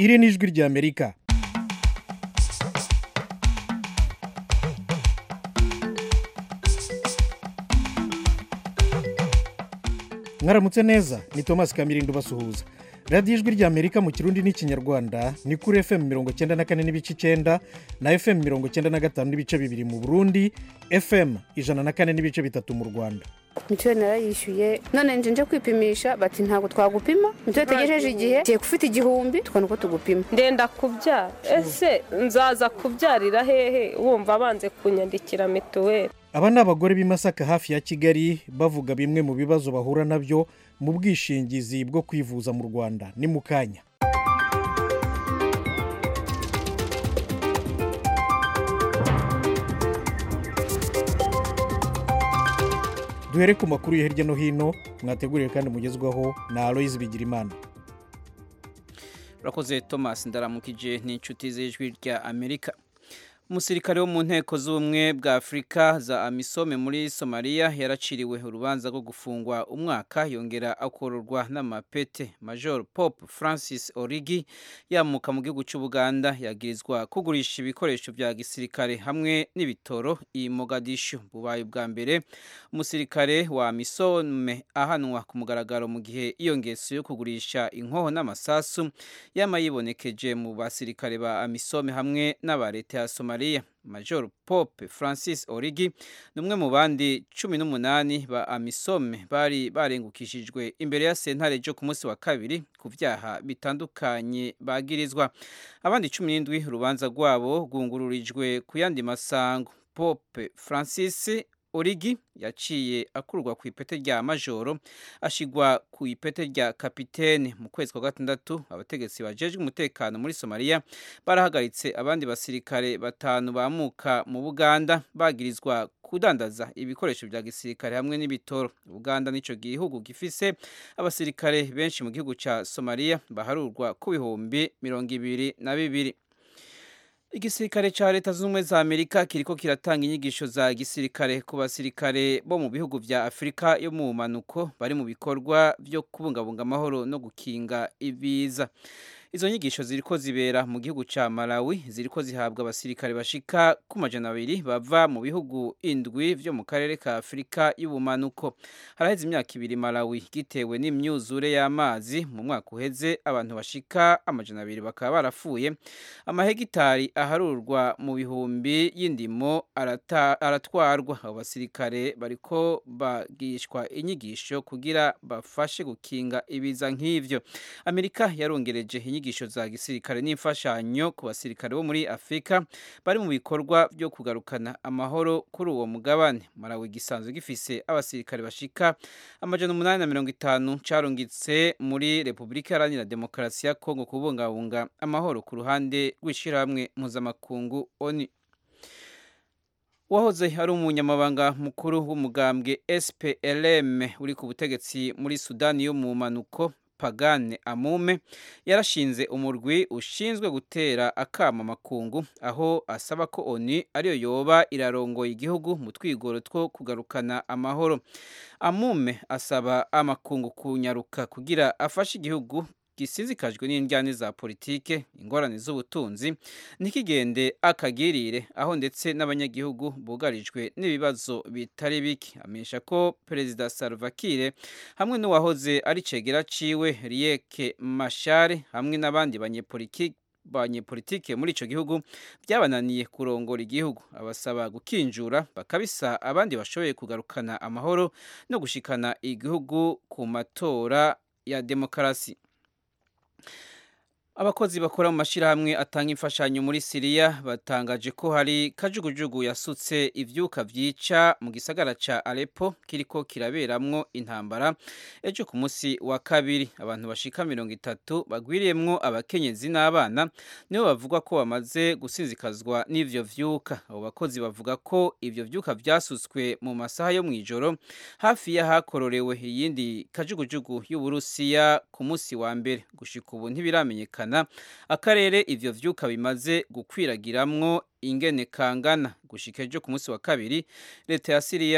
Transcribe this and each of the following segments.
iri ni ijwi ry'amerika mwaramutse neza ni thomas kamirindo basuhuza radiyo ijwi ry'amerika mu kirundi n'ikinyarwanda ni kuri fm mirongo icyenda na kane n'ibice icyenda na fm mirongo icyenda na gatanu n'ibice bibiri mu burundi fm ijana na kane n'ibice bitatu mu rwanda mituweli narayishyuye none nje nje kwipimisha bati ntabwo twagupima mituweli tegejeje igihe tugiye gufite igihumbi tukabona uko tugupima ndenda kubyara ese nzaza kubyarira hehe wumva banze kunyandikira mituweli aba ni abagore b'i masaka hafi ya kigali bavuga bimwe mu bibazo bahura nabyo mu bwishingizi bwo kwivuza mu rwanda ni mu kanya duhere ku makuru yo hirya no hino mwateguriwe kandi mugezwaho na aloyizi bigirimana urakoze thomas ndaramukije n'inshuti z'ijwi rya amerika umusirikare wo mu nteko z'ubumwe bwa afurika za amisome muri somaliya yaraciriwe urubanza rwo gufungwa umwaka yongera akororwa n'amapete major pop francis origi yamuka mu gihugu cy'ubuganda yagirizwa kugurisha ibikoresho bya gisirikare hamwe n'ibitoro i mogadishu bubaye ubwa mbere umusirikare wa amisome ahanwa ku mugaragaro mu gihe iyo ngeso yo kugurisha inkoho n'amasasu yama yibonekeje mu basirikare ba amisome hamwe n'aba leta ya somaliya major pope francis origi ni umwe mu bandi cumi n'umunani ba amisome bari barengukishijwe imbere ya sentare ryo ku munsi wa kabiri ku byaha bitandukanye bagirizwa abandi cumi n'indwi urubanza rwabo rwungururijwe ku yandi masango pope francis origi yaciye akurwa ku ipete rya majoro ashigwa ku ipete rya kapitene mu kwezi kwa gatandatu abategetsi bajejwe umutekano muri somaliya barahagaritse abandi basirikare batanu bamuka mu buganda bagirizwa kudandaza ibikoresho bya gisirikare hamwe n'ibitoro uganda nicyo gihugu gifise abasirikare benshi mu gihugu cya somaliya baharurwa ku bihumbi mirongo ibiri na bibiri igisirikare cya leta zunze ubumwe za amerika kiriko kiratanga inyigisho za gisirikare ku basirikare bo mu bihugu vya afurika yo mu manuko bari mu bikorwa byo kubungabunga amahoro no gukinga ibiza izo nyigisho ziriko zibera mu gihugu ca malawi ziriko zihabwa abasirikare bashika ku majana abiri bava mu bihugu indwi vyo mu karere ka afurika y'ubumanuko haraheze imyaka ibiri malawi gitewe n'imyuzure y'amazi mu mwaka uheze abantu bashika amajana abiri bakaba barapfuye amahegitari aharurwa mu bihumbi y'indimo aratwarwa abo basirikare bariko bagishwa inyigisho kugira bafashe gukinga ibiza nk'ivyo amerika yarongereje inyigisho za gisirikare n'imfashanyo ku basirikare bo muri afurika bari mu bikorwa byo kugarukana amahoro kuri uwo mugabane malawi gisanzwe gifise abasirikare bashika amajana umunani na mirongo itanu carungitse muri repubulika iharanira demokarasi ya kongo kubungabunga amahoro ku ruhande rw'ishyirahamwe mpuzamakungu oni wahoze ari umunyamabanga mukuru w'umugambwe SPLM uri ku butegetsi muri Sudani yo mu manuko Pagane Amume yarashinze umurwi ushinzwe gutera akama amakungu aho asaba ko ONU ariyo yoba irarongoye igihugu mu twigoro two kugarukana amahoro Amume asaba amakungu kunyaruka kugira afashe igihugu gisizikajwe n'indyane za politike ingorane z'ubutunzi ntikigende akagirire aho ndetse n'abanyagihugu bugarijwe n'ibibazo bitari bike amenyesha ko perezida Salva Kiir hamwe n'uwahoze ari cegera ciwe Riek Machar hamwe n'abandi banyepolitiki banyepolitike muri ico gihugu byabananiye kurongora igihugu abasaba gukinjura bakabisa abandi bashoboye kugarukana amahoro no gushikana igihugu ku matora ya demokarasi abakozi bakora mu mashyirahamwe atanga imfashanyo muri siriya batangaje ko hari kajugujugu yasutse ibyuka byica mu gisagara cya arepo kiriko kiraberamwo intambara ejo ku munsi wa kabiri abantu bashika mirongo itatu bagwiriyemwo abakenyezi n'abana nibo bavugwa ko bamaze gusinzikazwa n'ivyo vyuka abo bakozi bavuga ko ivyo vyuka vyasutswe mu masaha yo mw'ijoro hafi y'ahakororewe iyindi kajugujugu y'uburusiya ku munsi wa mbere gushika ubu ntibiramenyekana akarere ivyo vyuka bimaze gukwiragiramwo ingene kangana gushika ejo ku munsi wa kabiri leta ya siriya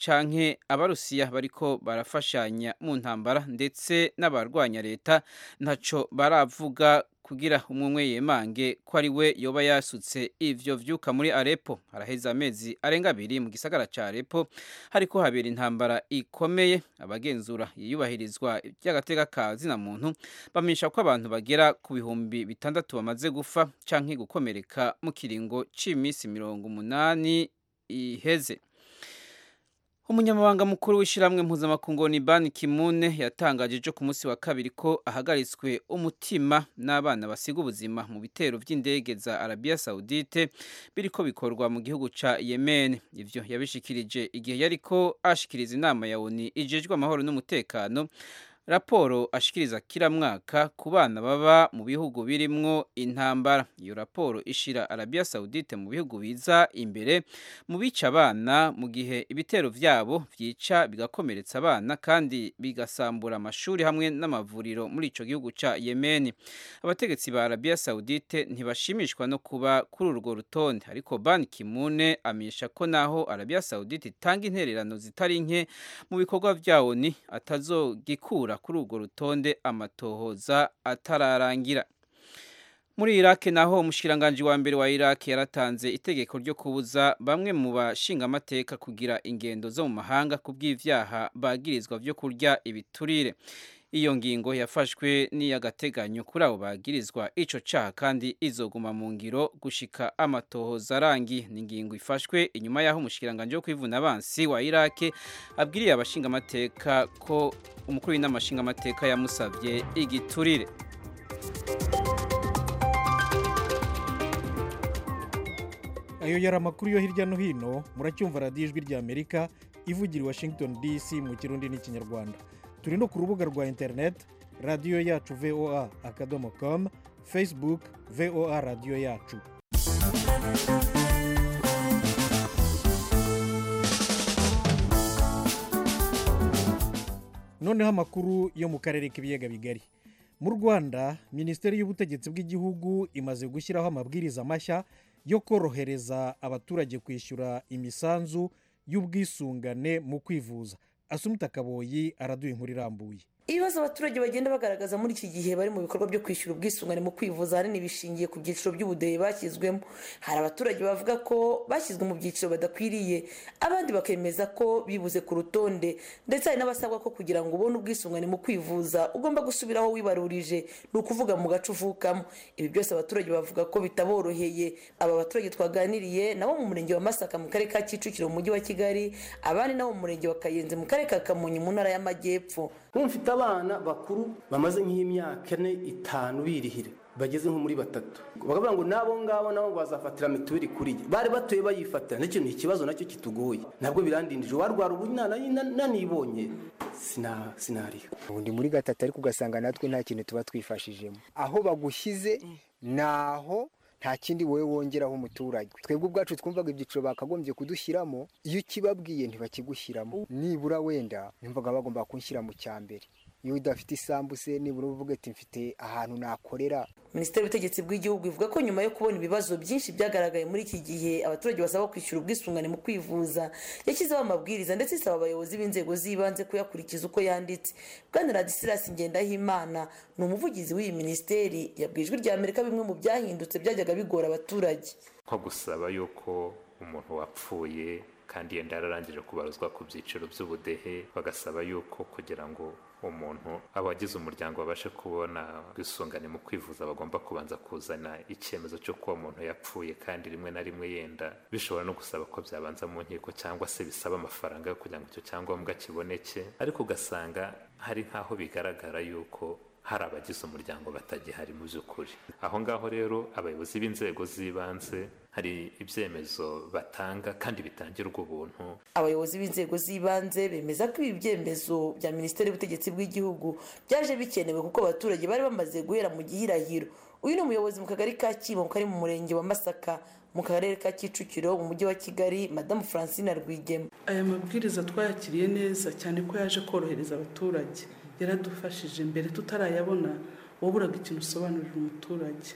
canke abarusiya bariko barafashanya mu ntambara ndetse n'abarwanya leta ntaco baravuga kugira umwe yemange ko ari we yoba yasutse ivyo vyuka muri Aleppo haraheze amezi arenga abiri mu gisagara ca Aleppo hariko habera intambara ikomeye abagenzura iyubahirizwa ry'agateka ka zina muntu bamenyesha ko abantu bagera ku bihumbi bitandatu bamaze gufa canke gukomereka mu kiringo c'imisi mirongo umunani iheze umunyamabanga mukuru w'ishyirahamwe mpuzamakungu ni ban kimune yatangaje ejo ku munsi wa kabiri ko ahagaritswe umutima n'abana basiga ubuzima mu bitero by'indege za arabiya sawudite biriko bikorwa mu gihugu ca yemen ivyo yabishikirije igihe yariko ashikiriza inama ya oni ijejwe amahoro n'umutekano raporo ashikiriza kila mwaka ku bana baba mu bihugu birimwo intambara iyo raporo ishira Arabia Saudite mu bihugu biza imbere mu bica abana mu gihe ibitero vyabo vyica bigakomeretsa abana kandi bigasambura amashuri hamwe n'amavuriro muri ico gihugu ca Yemen abategetsi ba Arabia Saudite ntibashimishwa no kuba kuri urwo rutonde ariko Ban Ki-moon amenyesha ko naho Arabia Saudite itanga intererano zitari nke mu bikorwa vyawo ni atazogikura kuri urwo rutonde amatohoza atararangira muri Iraq naho umushikiranganji wa mbere wa Iraq yaratanze itegeko ryo kubuza bamwe mu bashingamateka kugira ingendo zo mu mahanga kubw'ivyaha bagirizwa vyo kurya ibiturire iyo ngingo yafashwe n'iy'agateganyo kuri abo bagirizwa ico caha kandi izoguma mu ngiro gushika amatohoza arangi ni ingingo ifashwe inyuma y'aho umushikiranganji wo kwivuna abansi wa Iraq abwiriye abashingamateka ko umukuru w'inama nshingamateka yamusavye igiturire ayo yari amakuru yo hirya no hino muracyumva radiyo ijwi rya amerika ivugira i washington dc mu kirundi n'ikinyarwanda turi no ku rubuga rwa interineti radiyo yacu voa akadomo com facebook voa radiyo yacu noneho amakuru yo mu karere k'ibiyaga bigari mu rwanda minisiteri y'ubutegetsi bw'igihugu imaze gushyiraho amabwiriza mashya yo korohereza abaturage kwishyura imisanzu y'ubwisungane mu kwivuza asumita kaboyi araduha inkuru irambuye ibibazo abaturage bagenda bagaragaza muri iki gihe bari mu bikorwa byo kwishyura ubwisungane mu kwivuza ahanini bishingiye ku byiciro by'ubudehe bashyizwemo hari abaturage bavuga ko bashyizwe mu byiciro badakwiriye abandi bakemeza ko bibuze ku rutonde ndetse hari n'abasabwa ko kugira ngo ubone ubwisungane mu kwivuza ugomba gusubira aho wibarurije ni ukuvuga mu gace uvukamo ibi byose abaturage bavuga ko bitaboroheye aba baturage twaganiriye nabo mu murenge wa masaka mu karere ka kicukiro mu mujyi wa kigali abandi nabo mu murenge wa kayenzi mu karere ka kamonyi mu ntara y'amajyepfo mfite abana bakuru bamaze nk'imyaka ine itanu birihira bageze nko muri batatu bakavuga ngo n'abo ngabo nabo bazafatira mituweli kuri ye bari batuye bayifatira n'icyo ni ikibazo nacyo kitugoye ntabwo birandindije warwara ubu nanibonye sinariyo ubundi muri gatatu ariko ugasanga natwe nta kintu tuba twifashijemo aho bagushyize ni aho nta kindi wowe wongeraho umuturage twebwe ubwacu twumvaga ibyiciro bakagombye kudushyiramo iyo ukibabwiye ntibakigushyiramo nibura wenda numvaga bagomba kunshyira mu cya mbere iyo udafite isambu se nibura uvuga ati mfite ahantu nakorera minisiteri y'ubutegetsi bw'igihugu ivuga ko nyuma yo kubona ibibazo byinshi byagaragaye muri iki gihe abaturage basaba kwishyura ubwisungane mu kwivuza yashyizeho amabwiriza ndetse isaba abayobozi b'inzego z'ibanze kuyakurikiza uko yanditse bwana radisirasi ngendahimana ni umuvugizi w'iyi minisiteri yabwiye ijwi rya amerika bimwe mu byahindutse byajyaga bigora abaturage nko gusaba yuko umuntu wapfuye kandi yenda yararangije kubaruzwa ku byiciro by'ubudehe bagasaba yuko kugira ngo umuntu abagize umuryango babashe kubona ubwisungane mu kwivuza bagomba kubanza kuzana icyemezo cy'uko uwo muntu yapfuye kandi rimwe na rimwe yenda bishobora no gusaba ko byabanza mu nkiko cyangwa se bisaba amafaranga yo kugira ngo icyo cyangombwa kiboneke ariko ugasanga hari nk'aho bigaragara yuko hari abagize umuryango batagihari mu by'ukuri aho ngaho rero abayobozi b'inzego z'ibanze hari ibyemezo batanga kandi bitangirwa ubuntu abayobozi b'inzego z'ibanze bemeza ko ibi byemezo bya minisiteri y'ubutegetsi bw'igihugu byaje bikenewe kuko abaturage bari bamaze guhera mu gihirahiro uyu ni umuyobozi mu kagari ka kibo kari mu murenge wa masaka mu karere ka kicukiro mu mujyi wa kigali madamu francine rwigema aya mabwiriza twayakiriye neza cyane ko yaje korohereza abaturage yaradufashije mbere tutarayabona waburaga ikintu usobanurira umuturage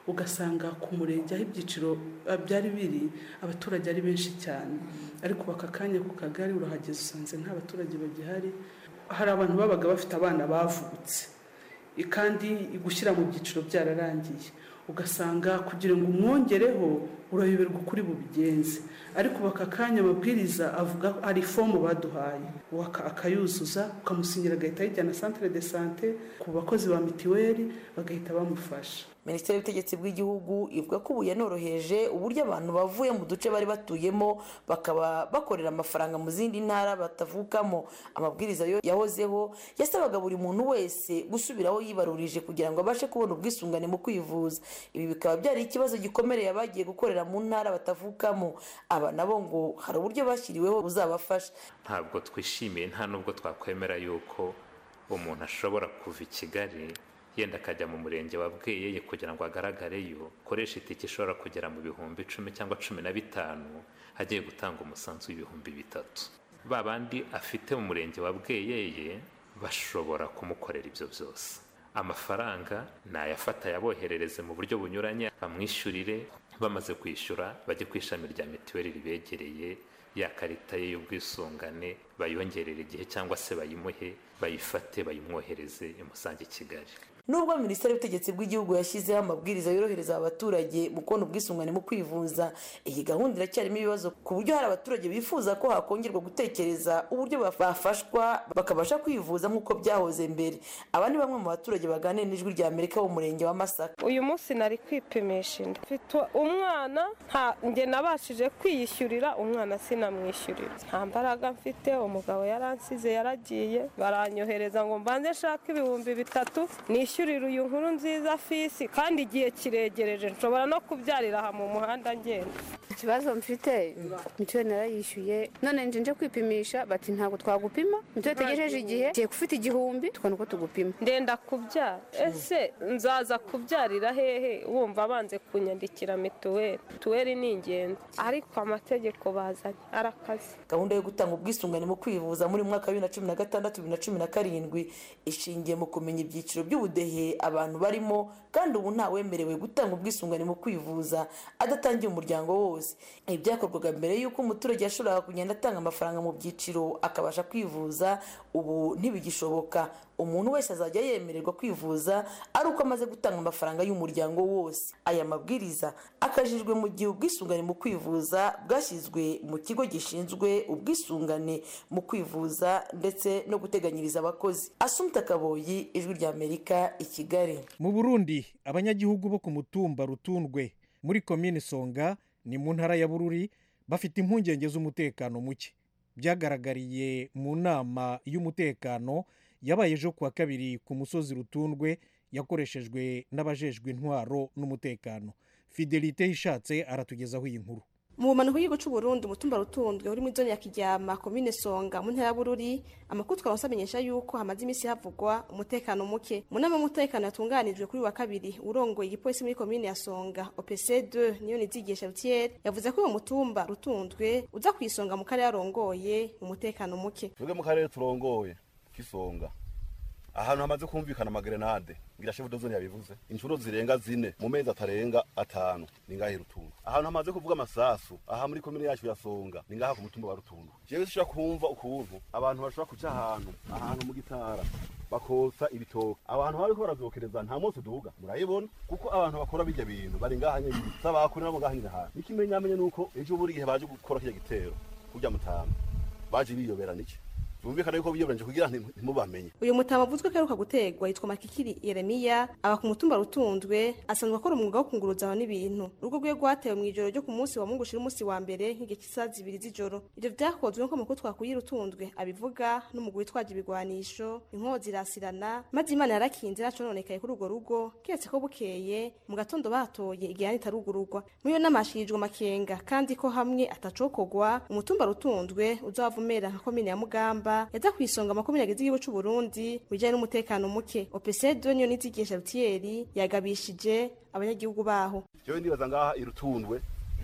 ugasanga ku murenge aho ibyiciro eh, byari biri abaturage ari benshi cyane ariko baka kanya ku kagari urahageze usanze nta baturage bagihari hari abantu babaga bafite abana bavutse I- kandi gushyira mu byiciro byararangiye ugasanga kugira ngo umwongereho urayoberwa ukuri bubigenze ariko baka kanya amabwiriza avuga hari ifomu baduhaye waka- akayuzuza ukamusinyira agahita ayijyana centre de sante ku bakozi ba mitiweli bagahita bamufasha minisiteri y'ubutegetsi bw'igihugu ivuga ko ubu yanoroheje uburyo abantu bavuye mu duce bari batuyemo bakaba bakorera amafaranga mu zindi ntara batavukamo amabwiriza yo yahozeho yasabaga buri muntu wese gusubiraho yibarurije kugira ngo abashe kubona ubwisungane mu kwivuza ibi bikaba byari ikibazo gikomereye abagiye gukorera mu ntara batavukamo aba nabo ngo hari uburyo bashyiriweho buzabafasha ntabwo twishimiye nta nubwo twakwemera yuko umuntu ashobora kuva i kigali yenda akajya mu murenge wa bweyeye kugira ngo agaragareyo akoresha itike ishobora kugera mu bihumbi icumi cyangwa cumi na bitanu agiye gutanga umusanzu w'ibihumbi bitatu ba bandi afite mu murenge wa bweyeye bashobora kumukorera ibyo byose amafaranga nayafata yaboherereze mu buryo bunyuranye bamwishyurire bamaze kwishyura bajye ku ishami rya mituweli ribegereye ya karita ye y'ubwisungane bayongerere igihe cyangwa se bayimuhe bayifate bayimwohereze imusange i kigali nubwo minisiteri y'ubutegetsi bw'igihugu yashyizeho amabwiriza yorohereza abaturage mu kubona ubwisungane mu kwivuza iyi gahunda iracyarimo ibibazo ku buryo hari abaturage bifuza ko hakongerwa gutekereza uburyo bafashwa bakabasha kwivuza nk'uko byahoze mbere aba ni bamwe mu baturage baganira n'ijwi rya amerika wo mu murenge wa masaka uyu munsi nari kwipimisha inda mfite umwana nta njye nabashije kwiyishyurira umwana sinamwishyurira nta mbaraga mfite umugabo yaransize yaragiye baranyohereza ngo mbanze nshake ibihumbi bitatu nishyurire uyu nkuru nziza fisi kandi igihe kiregereje nshobora no kubyarira aha mu muhanda ngenda ikibazo mfite mituweli narayishyuye none nje nje kwipimisha bati ntabwo twagupima mituweli tegereje igihe tugiye gufite igihumbi tukabona uko tugupima ndenda kubyara ese nzaza kubyarira hehe wumva banze kunyandikira mituweli mituweli ni ingenzi ariko amategeko bazanye arakaze gahunda yo gutanga ubwisungane mu kwivuza muri mwaka wa bibiri na cumi na gatandatu bibiri na cumi na karindwi ishingiye mu kumenya ibyiciro by'ubudehe abantu barimo kandi ubu ntawemerewe gutanga ubwisungane mu kwivuza adatangiye umuryango wose ibi byakorwaga mbere y'uko umuturage yashoboraga kugenda atanga amafaranga mu byiciro akabasha kwivuza ubu ntibigishoboka umuntu wese azajya yemererwa kwivuza ari uko amaze gutanga amafaranga y'umuryango wose aya mabwiriza akajijwe mu gihe ubwisungane mu kwivuza bwashyizwe mu kigo gishinzwe ubwisungane mu kwivuza ndetse no guteganyiriza abakozi asumta kaboyi ijwi rya amerika i kigali mu burundi abanyagihugu bo ku mutumba rutundwe muri komini songa ni mu ntara ya bururi bafite impungenge z'umutekano muke byagaragariye mu nama y'umutekano yabaye ejo kuwa kabiri ku musozi rutundwe yakoreshejwe n'abajejwe intwaro n'umutekano fidelite ishatse aratugezaho iyi nkuru mu bumanuko bw'igihugu cy'u Burundi umutumba rutundwe uri muri zone ya Kiryama komine Songa mu ntara ya Bururi amakuru twaronse amenyesha yuko hamaze iminsi havugwa umutekano muke mu nama y'umutekano yatunganijwe kuri wa kabiri urongoye igipolisi muri komine ya Songa OPC2 niyo nizigisha Rutier yavuze ko uwo mutumba rutundwe uza kwisonga mu karere arongoye umutekano muke twebwe mu karere turongoye kisonga ahantu hamaze kumvikana amagerenade ngira shefu dozone yabivuze inshuro zirenga zine mu mezi atarenga atanu ni ngahe rutundu ahantu hamaze kuvuga amasasu aha muri komine yacu ya songa ni ngaha ku mutumba wa rutundu jewe sishobora kumva ukuntu abantu bashobora kuca ahantu ahantu mu gitara bakotsa ibitoke abantu bariko baravyokereza nta munsi uduga murayibona kuko abantu bakora bijya bintu bari ngaha nyene sabakuri nabo ngaha nyene hantu n'ikimenyamenye nuko ejo buri gihe baje gukora kirya gitero kurya mutama baje biyobera niki bumvikana yuko biyoberanije kugira ntimubamenye uyu mutama avuzwe ko aheruka gutegwa yitwa makikiri yeremiya aba ku mutumba rutunzwe asanzwe akora umwuga wo kunguruza abantu n'ibintu urugo rwe rwatewe mu ijoro ryo ku munsi wa mungu ushira umunsi wa mbere nk'igihe cy'isaha zibiri z'ijoro ivyo vyakozwe nk'uko amakuru twakuye rutunzwe abivuga n'umugwi witwaje ibigwanisho inkozi irasirana maze imana yarakinze nacononekaye kuri urwo rugo keretse ko bukeye mu gatondo batoye igihani itarugururwa muri iyo nama hashirijwe amakenga kandi ko hamwe atacokorwa umutumba rutunzwe uzavumera nka komine ya mugamba yaza kwisonga makumyabiri agize igihugu c'u Burundi mu bijanye n'umutekano muke OPC2 niyo nizigisha Rutieri yagabishije abanyagihugu baho jewe ndibaza ngaha irutundwe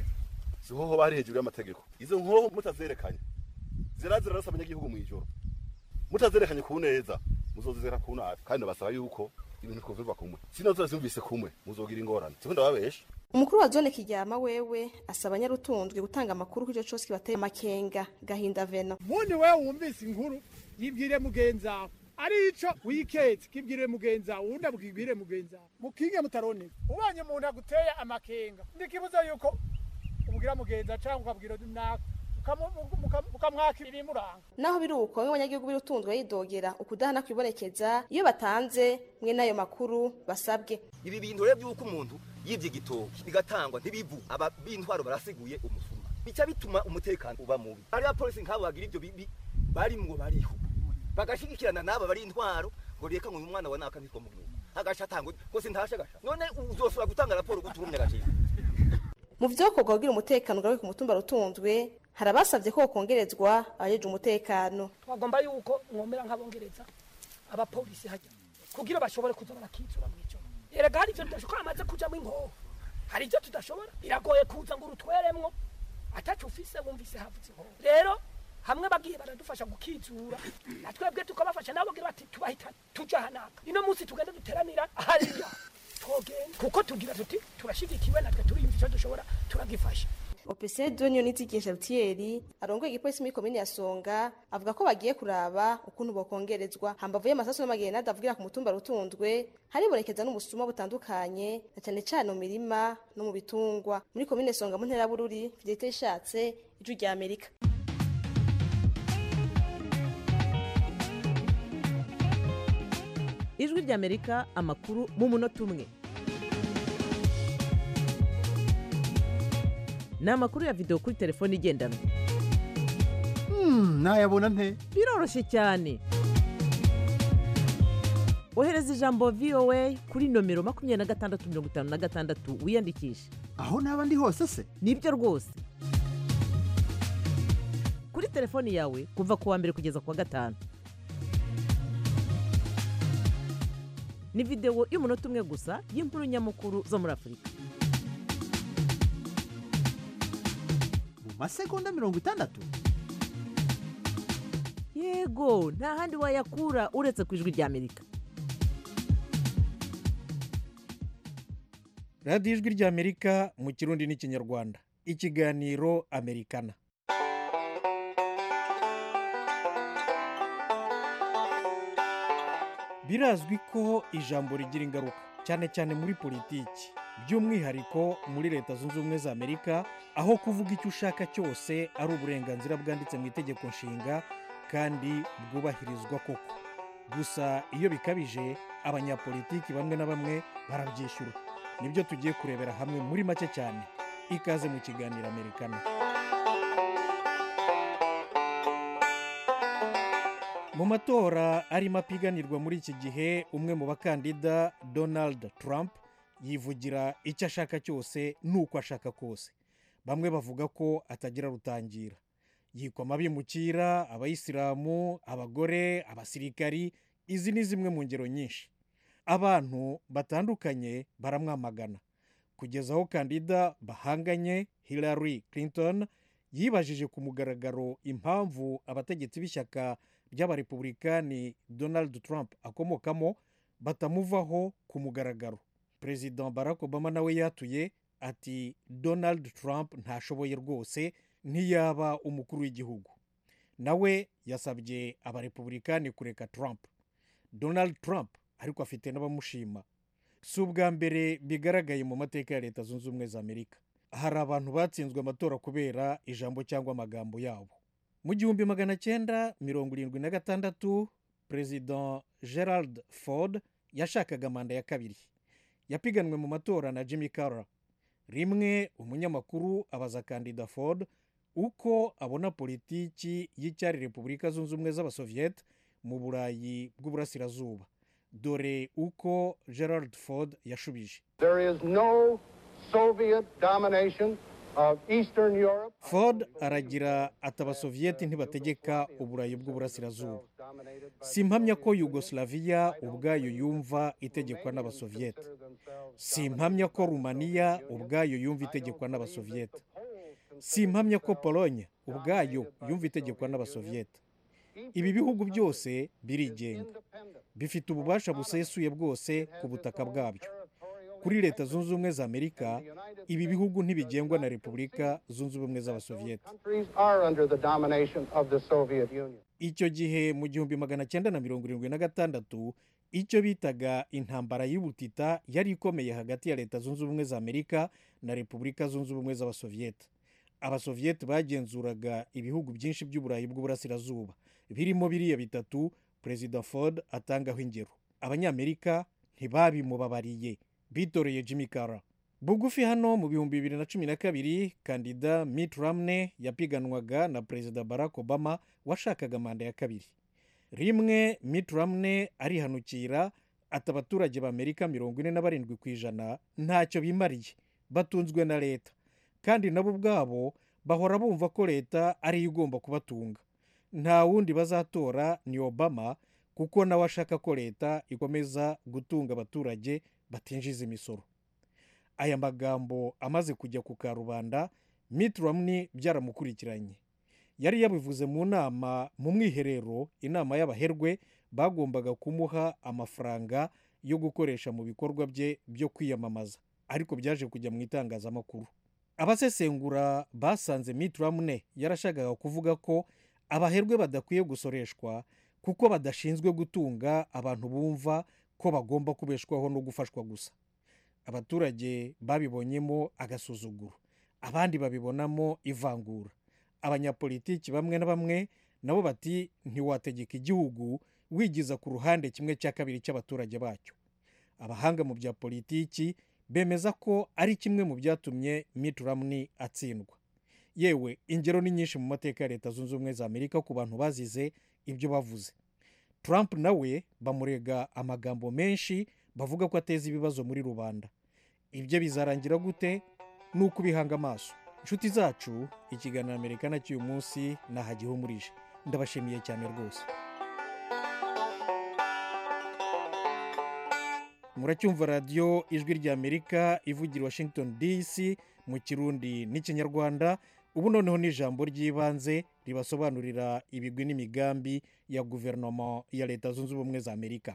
siho ho bari hejuru y'amategeko izo nkoho mutazerekanye zirazira rasa abanyagihugu mw'ijoro mutazerekanye ku neza muzozizera ku nabi kandi basaba yuko ibintu twovirwa kumwe sino turazumvise kumwe muzogira ingorane siko ndababesha umukuru wa zone kiryama wewe asaba abanyarutunzwe gutanga amakuru kuri ico cose kibateye amakenga gahinda veno ubundi wewe wumvise inkuru yibwire mugenzi wawe ari ico wiketse kibwire mugenzi wawe uwundi abwibwire mugenzi wawe mukinge mutaroneka ubonye umuntu aguteye amakenga ndikibuza yuko ubwira mugenzi wawe canke ukabwira naka ukamwaka ibimuranga naho biri uko bamwe abanyagihugu b'irutunzwe yidogera ukudahana kwibonekeza iyo batanze mwe n'ayo makuru basabwe ibi bintu rero by'uko umuntu yibye igitoki bigatangwa ntibivu aba b'intwaro barasiguye umusuma bica bituma umutekano uba mubi ari abapolisi nk'abo bagira ibyo bibi barimwo bariho bagashigikirana n'aba bari intwaro ngo reka ngo uyu mwana wa naka ntitwa mu gihugu agaca atangwa ngo sintashe agasha none uzosubira gutanga raporo guturumye agaciro mu vyokorwa kugira umutekano ugaruke ku mutumba rutunzwe hari abasavye ko kongerezwa abajeje umutekano twagomba yuko mwomera nk'abongereza abapolisi hajya kugira bashobore kuza barakitsura mw'ijoro erega hari ivyo tudashobora amaze kujamwo inkoho hari ivyo tudashobora biragoye kuza ngo urutweremwo ataco ufise wumvise havuze inkoho rero hamwe bagiye baradufasha gukizura na twebwe tukabafasha nabo bagira bati tubahitane tuja hanaka ino munsi tugenda duteranira hariya twogenda kuko tugira tuti turashigikiwe natwe turiyumva ico dushobora turagifasha opese donio nizigisha rutieri arongoye igipolisi muri komine ya songa avuga ko bagiye kuraba ukuntu bokongerezwa hambavu y'amasasu n'amagenade avugira ku mutumba rutunzwe haribonekeza n'ubusuma butandukanye na cane cane mu mirima no mu bitungwa muri komine songa mu ntera bururi fidelite ishatse ijwi rya amerika ijwi rya amerika amakuru mu munota umwe ni amakuru ya videwo kuri telefone igendanwa nayabona nte biroroshye cyane ohereza ijambo voa kuri nomero makumyabiri na gatandatu mirongo itanu na gatandatu wiyandikishe aho naba ndi hose se nibyo rwose kuri telefoni yawe kuva ku wa mbere kugeza ku wa gatanu ni videwo y'umunota umwe gusa y'inkuru nyamukuru zo muri afurika mu masegonda mirongo itandatu yego nta handi wayakura uretse ku ijwi rya amerika radiyo ijwi rya amerika mu kirundi n'ikinyarwanda ikiganiro amerikana birazwi ko ijambo rigira ingaruka cyane cyane muri politiki by'umwihariko muri leta zunze ubumwe za amerika aho kuvuga icyo ushaka cyose ari uburenganzira bwanditse mu itegeko nshinga kandi bwubahirizwa koko gusa iyo bikabije abanyapolitiki bamwe na bamwe barabyishyura nibyo tugiye kurebera hamwe muri make cyane ikaze mu kiganiro amerikana mu matora arimo apiganirwa muri iki gihe umwe mu bakandida donald trump yivugira icyo ashaka cyose n'uko ashaka kose bamwe bavuga ko atagira rutangira yikwama abimukira abayisilamu abagore abasirikari izi ni zimwe mu ngero nyinshi abantu batandukanye baramwamagana kugeza aho kandida bahanganye hillary clinton yibajije ku mugaragaro impamvu abategetsi b'ishyaka ry'abarepublikani donald trump akomokamo batamuvaho ku mugaragaro perezida barack obama nawe yatuye ati donald trump ntashoboye rwose ntiyaba umukuru w'igihugu nawe yasabye abarepublikani kureka trump donald trump ariko afite n'abamushima si ubwa mbere bigaragaye mu mateka ya leta zunze ubumwe za amerika hari abantu batsinzwe amatora kubera ijambo cyangwa amagambo yabo mu gihumbi magana cyenda mirongo irindwi na gatandatu perezida gerald ford yashakaga manda ya kabiri yapiganwe mu matora na jimmy carter rimwe umunyamakuru abaza kandida ford uko abona politiki y'icyari repubulika zunze ubumwe z'abasoviyete mu burayi bw'uburasirazuba dore uko gerald ford yashubije There is no Soviet domination of Eastern Europe. ford aragira ati abasoviyeti ntibategeka uburayi bw'uburasirazuba si impamya ko yugoslavia ubwayo yumva itegekwa n'abasoviyeti si impamya ko rumaniya ubwayo yumva itegekwa n'abasoviyeti si impamya ko pologne ubwayo yumva itegekwa n'abasoviyeti ibi bihugu byose birigenga bifite ububasha busesuye bwose ku butaka bwabyo kuri leta zunze ubumwe za amerika ibi bihugu ntibigengwa na repubulika zunze ubumwe z'abasoviyete countries are under the domination of the Soviet Union. icyo gihe mu gihumbi magana cyenda na mirongo irindwi na gatandatu icyo bitaga intambara y'ubutita yari ikomeye hagati ya leta zunze ubumwe za amerika na repubulika zunze ubumwe z'abasoviyete abasoviyete bagenzuraga ibihugu byinshi by'uburayi bw'uburasirazuba birimo biriya bitatu perezida ford atangaho ingero abanyamerika ntibabimubabariye bitoreye jimmy Carter bugufi hano mu bihumbi bibiri na cumi na kabiri kandida mitt romney yapiganwaga na perezida barack obama washakaga manda ya kabiri rimwe mitt romney arihanukira ati abaturage b'amerika mirongo ine na barindwi ku ijana ntacyo bimariye batunzwe na leta kandi nabo ubwabo bahora bumva ko leta ariyo igomba kubatunga nta wundi bazatora ni obama kuko nawe ashaka ko leta ikomeza gutunga abaturage batinjiza imisoro aya magambo amaze kujya ku karubanda mitt romney byaramukurikiranye yari yabivuze mu nama mu mwiherero inama y'abaherwe bagombaga kumuha amafaranga yo gukoresha mu bikorwa bye byo kwiyamamaza ariko byaje kujya mu itangazamakuru abasesengura basanze mitt romney yarashakaga kuvuga ko abaherwe badakwiye gusoreshwa kuko badashinzwe gutunga abantu bumva ko bagomba kubeshwaho no gufashwa gusa abaturage babibonyemo agasuzuguro abandi babibonamo ivangura abanyapolitiki bamwe na bamwe nabo bati ntiwategeka igihugu wigiza ku ruhande kimwe cya kabiri cy'abaturage bacyo abahanga mu bya politiki bemeza ko ari kimwe mu byatumye mitt romney atsindwa yewe ingero ni nyinshi mu mateka ya leta zunze ubumwe za amerika ku bantu bazize ibyo bavuze trump nawe bamurega amagambo menshi bavuga ko ateza ibibazo muri rubanda ibyo bizarangira gute ni ukubihanga amaso inshuti zacu ikiganiro amerika cy'uyu munsi nahagihumurije ndabashimiye cyane rwose muracyumva radiyo ijwi rya amerika ivugira washington dc mu kirundi n'ikinyarwanda ubu noneho ni ijambo ry'ibanze ribasobanurira ibigwi n'imigambi ya guverinoma ya leta zunze ubumwe za amerika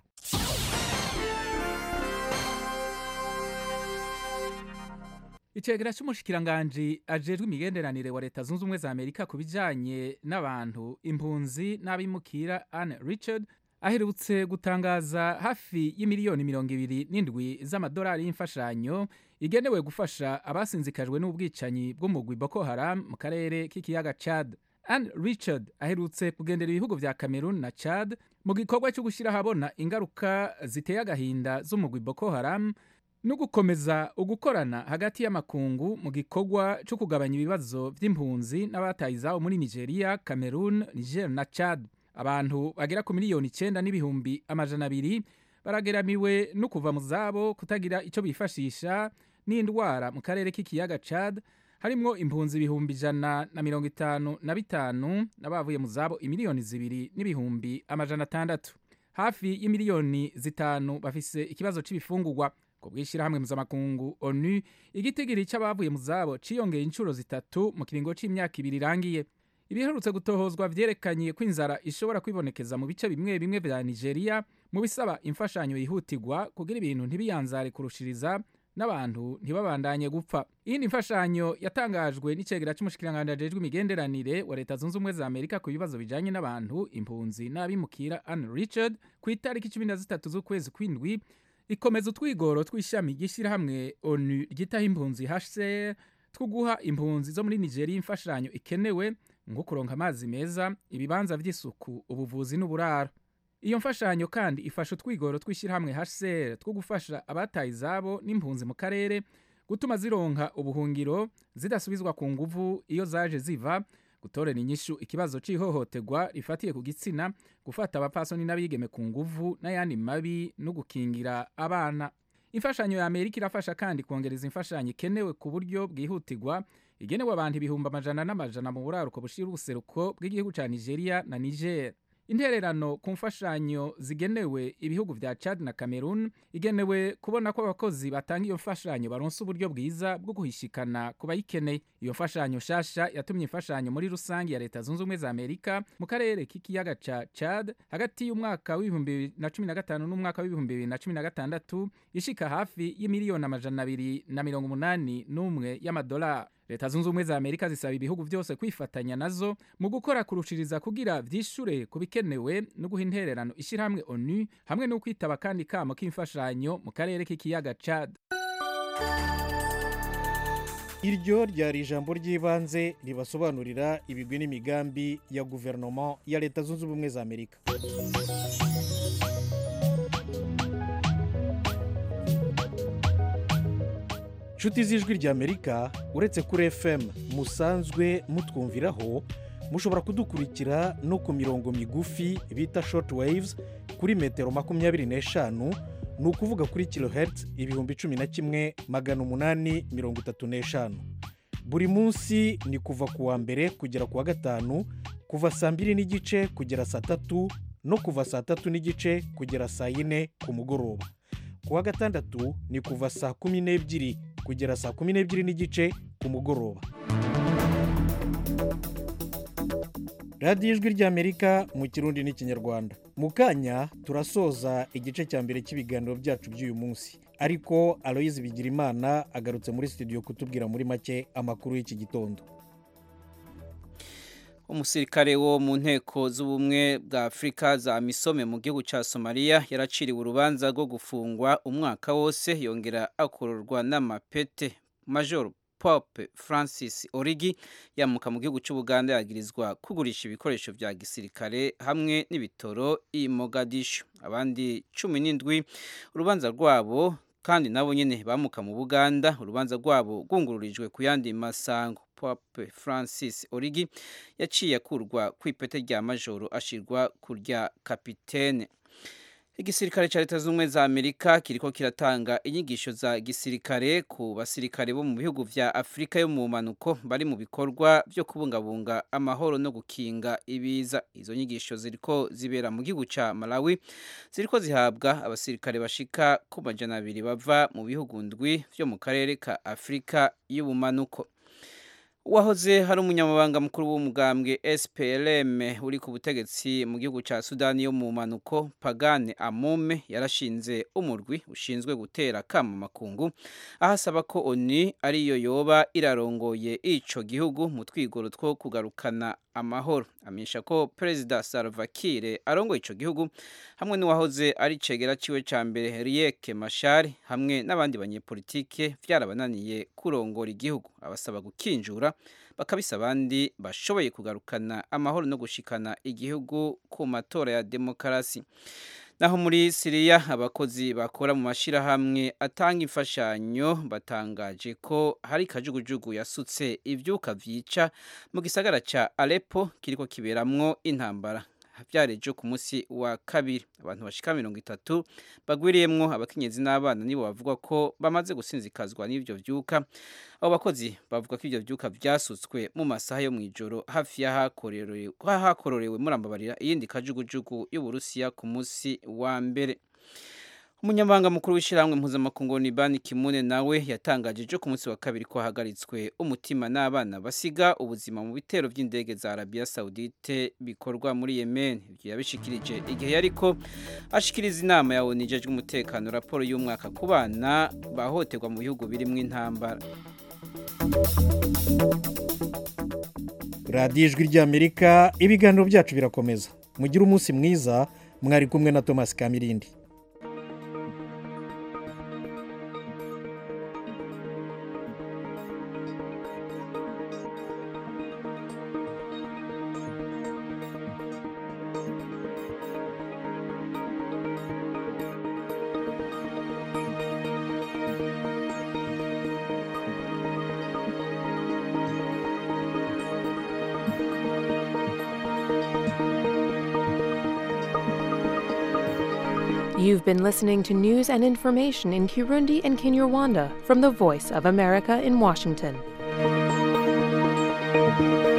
icegera cy'umushikiranganji ajejwe imigenderanire wa leta zunze ubumwe za amerika ku bijyanye n'abantu impunzi n'abimukira anne richard aherutse gutangaza hafi y'imiliyoni mirongo ibiri n'indwi z'amadolari y'imfashanyo igenewe gufasha abasinzikajwe n'ubwicanyi bw'umugwi boko haram mu karere k'ikiyaga chad anne richard aherutse kugendera ibihugu vya cameroon na chad mu gikorwa cyo gushyira ahabona ingaruka ziteye agahinda z'umugwi boko haram no gukomeza ugukorana hagati y'amakungu mu gikorwa cyo kugabanya ibibazo by'impunzi n'abataye izabo muri nigeria cameroon niger na chad abantu bagera ku miliyoni icyenda n'ibihumbi amajana abiri barageramiwe no kuva mu zabo kutagira icyo bifashisha n'indwara mu karere k'ikiyaga chad harimwo impunzi ibihumbi ijana na mirongo itanu na bitanu n'abavuye mu zabo imiliyoni zibiri n'ibihumbi amajana atandatu hafi y'imiliyoni zitanu bafise ikibazo c'ibifungurwa ku bw'ishyirahamwe mpuzamakungu onu igitigiri cy'abavuye mu zabo ciyongeye inshuro zitatu mu kiringo c'imyaka ibiri irangiye ibiherutse gutohozwa vyerekanye ko inzara ishobora kwibonekeza mu bice bimwe bimwe vya nigeria mu bisaba imfashanyo yihutirwa kugira ibintu ntibiyanzare kurushiriza n'abantu ntibabandanye gupfa iyindi mfashanyo yatangajwe n'icegera c'umushikiranganji ajejwe imigenderanire wa leta zunze ubumwe za amerika ku bibazo bijanye n'abantu impunzi n'abimukira anne richard ku itariki cumi na zitatu z'ukwezi kw'indwi ikomeza utwigoro tw'ishami ry'ishyirahamwe onu ryitaho impunzi hcr two guha impunzi zo muri nigeria imfashanyo ikenewe nko kuronka amazi meza ibibanza by'isuku ubuvuzi n'uburaro iyo mfashanyo kandi ifasha utwigoro tw'ishyirahamwe hcr two gufasha abataye izabo n'impunzi mu karere gutuma zironka ubuhungiro zidasubizwa ku nguvu iyo zaje ziva gutorera inyishu ikibazo cy'ihohoterwa rifatiye ku gitsina gufata abapfasoni n'abigeme ku nguvu n'ayandi mabi no gukingira abana imfashanyo ya amerika irafasha kandi kongereza imfashanyo ikenewe ku buryo bwihutirwa igenewe abantu ibihumbi amajana n'amajana mu buraruko bushira ubuseruko bw'igihugu cya nigeria na niger intererano ku mfashanyo zigenewe ibihugu vya Chad na Cameroon igenewe kubona ko abakozi batanga iyo mfashanyo baronse uburyo bwiza bwo guhishikana ku bayikeneye iyo mfashanyo shasha yatumye imfashanyo muri rusange ya leta zunze ubumwe za Amerika mu karere k'ikiyaga ca Chad hagati y'umwaka w'ibihumbi bibiri na cumi na gatanu n'umwaka w'ibihumbi bibiri na cumi na gatandatu ishika hafi y'imiliyoni amajana abiri na mirongo umunani n'umwe y'amadolari leta zunze ubumwe za amerika zisaba ibihugu byose kwifatanya nazo mu gukora kurushiriza kugira vyishure ku bikenewe no guha intererano ishyirahamwe onu hamwe no kwitaba kandi kamo k'imfashanyo mu karere k'ikiyaga chad iryo ryari ijambo ry'ibanze ribasobanurira ibigwi n'imigambi ya guverinoma ya leta zunze ubumwe za amerika inshuti z'ijwi ry'amerika uretse kuri fm musanzwe mutwumviraho mushobora kudukurikira no ku mirongo migufi bita short waves kuri metero makumyabiri n'eshanu ni ukuvuga kuri kilohertz ibihumbi cumi na kimwe magana umunani mirongo itatu n'eshanu buri munsi ni kuva ku wa mbere kugera ku wa gatanu kuva saa mbiri n'igice kugera saa tatu no kuva saa tatu n'igice kugera saa yine ku mugoroba ku wa gatandatu ni kuva saa kumi n'ebyiri kugera saa kumi n'ebyiri n'igice ku mugoroba radiyo ijwi ry'amerika mu kirundi n'ikinyarwanda mu kanya turasoza igice cya mbere cy'ibiganiro byacu by'uyu munsi ariko aloyizi bigirimana agarutse muri studio kutubwira muri make amakuru y'iki gitondo umusirikare wo mu nteko z'ubumwe bwa afurika za misome mu gihugu cya somaliya yaraciriwe urubanza rwo gufungwa umwaka wose yongera akororwa n'amapete major Pope Francis Origi yamuka mu gihugu cy'Ubuganda yagirizwa kugurisha ibikoresho bya gisirikare hamwe n'ibitoro i Mogadishu abandi cumi n'indwi urubanza rwabo kandi nabo nyine bamuka mu Buganda urubanza rwabo rwungururijwe ku yandi masango Pope Francis Origi yaciye akurwa ku ipete rya majoro ashirwa ku rya kapitene igisirikare cya leta z'ubumwe za amerika kiriko kiratanga inyigisho za gisirikare ku basirikare bo mu bihugu vya afurika yo mu manuko bari mu bikorwa byo kubungabunga amahoro no gukinga ibiza izo nyigisho ziriko zibera mu gihugu ca malawi ziriko zihabwa abasirikare bashika ku majana abiri bava mu bihugu ndwi vyo mu karere ka afurika y'ubumanuko uwahoze hari umunyamabanga mukuru w'umugambwe SPLM uri ku butegetsi mu gihugu cya Sudani yo mu manuko Pagane Amume yarashinze umurwi ushinzwe gutera kama makungu ahasaba ko ONU ariyo yoba irarongoye ico gihugu mu twigoro two kugarukana amahoro amenyesha ko perezida Salva Kiir arongoye ico gihugu hamwe n'uwahoze ari cegera ciwe ca mbere Riek Machar hamwe n'abandi banyepolitike vyarabananiye kurongora igihugu abasaba gukinjura bakabisa abandi bashoboye kugarukana amahoro no gushikana igihugu ku matora ya demokarasi naho muri siriya abakozi bakora mu mashyirahamwe atanga imfashanyo batangaje ko hari kajugujugu yasutse ibyuka byica mu gisagara cya arepo kiriko kiberamwo intambara byarejo ku munsi wa kabiri abantu bashika mirongo itatu bagwiriyemwo abakenyezi n'abana nibo bavuga ko bamaze gusinzikazwa n'ivyo vyuka abo bakozi bavuga ko ivyo vyuka vyasutswe mu masaha yo mw'ijoro hafi y'ahakororewe murambabarira iyindi kajugujugu y'uburusiya ku munsi wa mbere umunyamabanga mukuru w'ishyirahamwe mpuzamakungu ni bani kimune nawe yatangaje ejo ku munsi wa kabiri ko hahagaritswe umutima n'abana basiga ubuzima mu bitero by'indege za arabiya sawudite bikorwa muri yemen ibyo yabishikirije igihe yariko ashikiriza inama ya onu ijejwe umutekano raporo y'umwaka ku bana bahohoterwa mu bihugu birimo intambara radiyo ijwi ry'amerika ibiganiro byacu birakomeza mugire umunsi mwiza mwari kumwe na thomas kamirindi You've been listening to news and information in Kirundi and Kinyarwanda from the Voice of America in Washington.